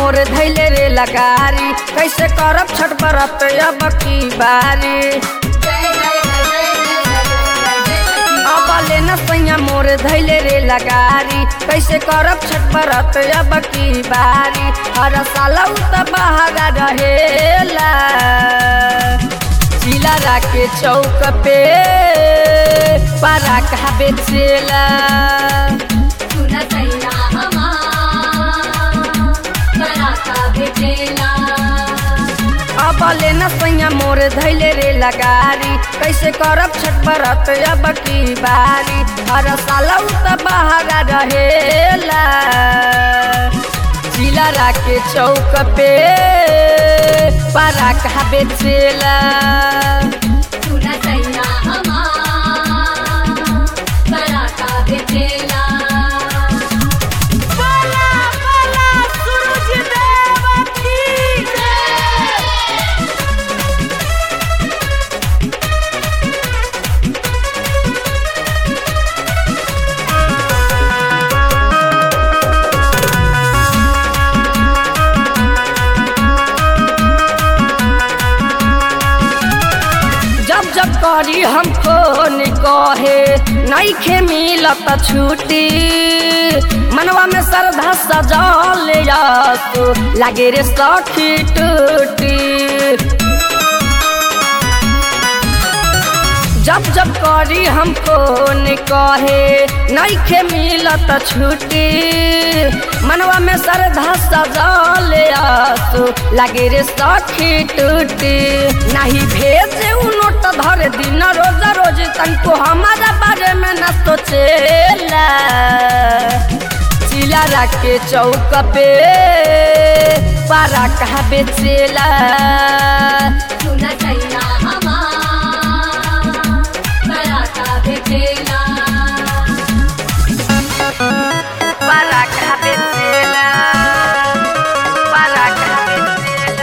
मोर धैले रे लगारी कैसे करब छठ बरत अब की बारी अब लेना सैया मोर धैले रे लगारी कैसे करब छठ बरत अब की बारी हर साल उ त बहारा रहेला जिला राके चौक पे पारा कहा बेचेला अब लेना सैया मोर धैले रे लगारी कैसे करब छठ बरत अब की बारी हर साल उ त बहारा रहेला जिला राके चौक पे पारा कहा बेचेला जब जब करी हम फोन कहे नईखे मिलत छुट्टी मनवा में श्रद्धा सजल तू लागे रे सखी टूटी जब जब करी हम फोन कहे नईखे मिलत छुट्टी मनवा में श्रद्धा सजल तू लागे रे सखी टूटी नहीं भेजे उ नोट धर दिन रोज रोज तनको हमारा बारे में न सोचेला चिला के चौक पे पारा कहा बेचेला पारा कहा बेचेला पारा कहा बेचेला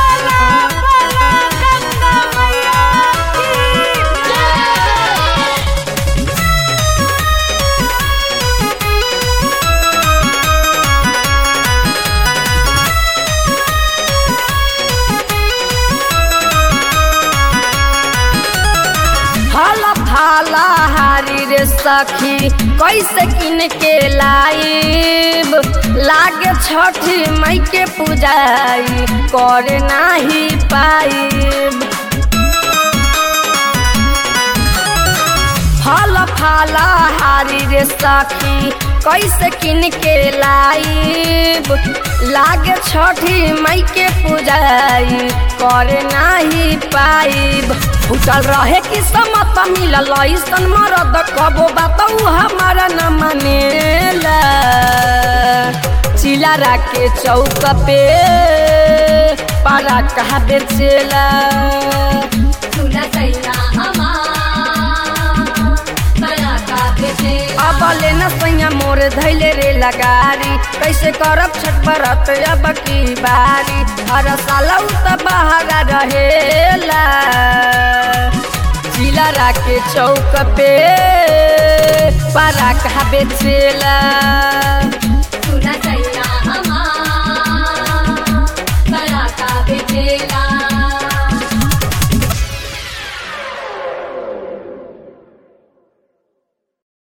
फल फाला हारी रे सखी कैसे किन के लाइब लागे छठी मई के पूजाई कर नाही पाइब फल फाला हारी रे सखी कैसे किन के लाइब लागे छठी मई के पूजाई कर नाही पाइब फूटल रहे कि समत मिलल ऐसन मरद कबो बात हमारा न मानेला चिला राके चौक पे पारा कहा बेचेला अब लेना सैया मोर धैले रे लगारी कैसे करब छठ बरत अब की बारी हर साल उ त बहारा रहेला जिला राके चौक पे पारा कहा बेचेला